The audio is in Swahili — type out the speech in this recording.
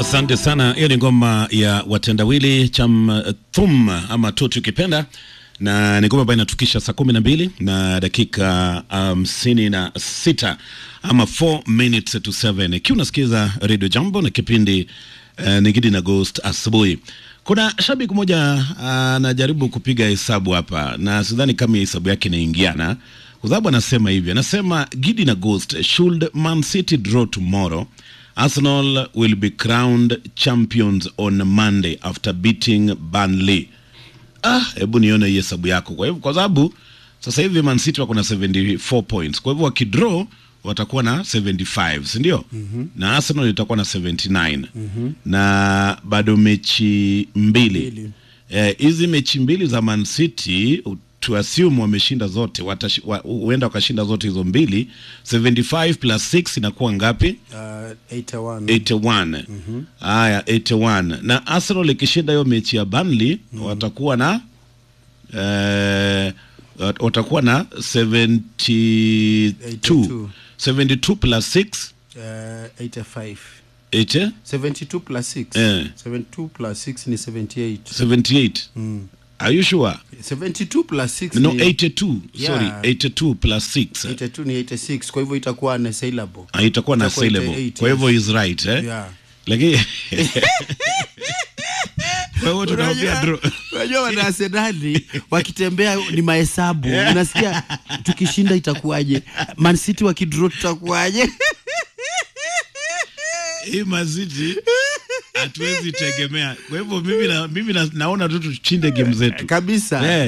Asante sana. Hiyo ni ngoma ya watendawili cham thum ama tu tukipenda, na ni ngoma ambayo inatukisha saa kumi na mbili na dakika hamsini um, na sita ama 4 minutes to 7 ikiwa unasikiza Radio Jambo na kipindi uh, ni Gidi na Ghost asubuhi. Kuna shabiki mmoja anajaribu uh, kupiga hesabu hapa na sidhani kama hesabu yake inaingiana kwa sababu anasema hivi, anasema Gidi na Ghost, should Man City draw tomorrow Arsenal will be crowned champions on Monday after beating Burnley. Ah, hebu nione hii hesabu yako. Kwa hivyo kwa sababu sasa hivi Man City wako na 74 points. Kwa hivyo wakidraw watakuwa na 75, si ndio? Mm-hmm. Na Arsenal itakuwa na 79. Mm-hmm. Na bado mechi mbili. Hizi eh, mechi mbili za Man City to assume wameshinda zote watash, wa, huenda wakashinda zote hizo mbili 75 plus 6 inakuwa ngapi? Uh, 81. 81 haya 81 na Arsenal ikishinda hiyo mechi ya Burnley watakuwa na eh, wat- watakuwa na 72 82. 72 plus 6 Uh, 85. 8 72 plus 6. Eh. 72 plus 6 ni 78. 78 are you sure 72 plus 6 no ni 82 sorry Yeah. 82 plus 6 82 ni 86. Kwa hivyo itakuwa na syllable. Ah, itakuwa na Itakuwa syllable 88, kwa hivyo is right eh Yeah. lakini kwa hivyo tunaambia Unajua- draw Unajua wana Arsenali wakitembea ni mahesabu. Unasikia tukishinda itakuwaje? Man City wakidraw tutakuwaje? hii maziti hatuwezi tegemea. Kwa hivyo mimi, na, mimi na, naona tu tuchinde game zetu Kabisa. Eh.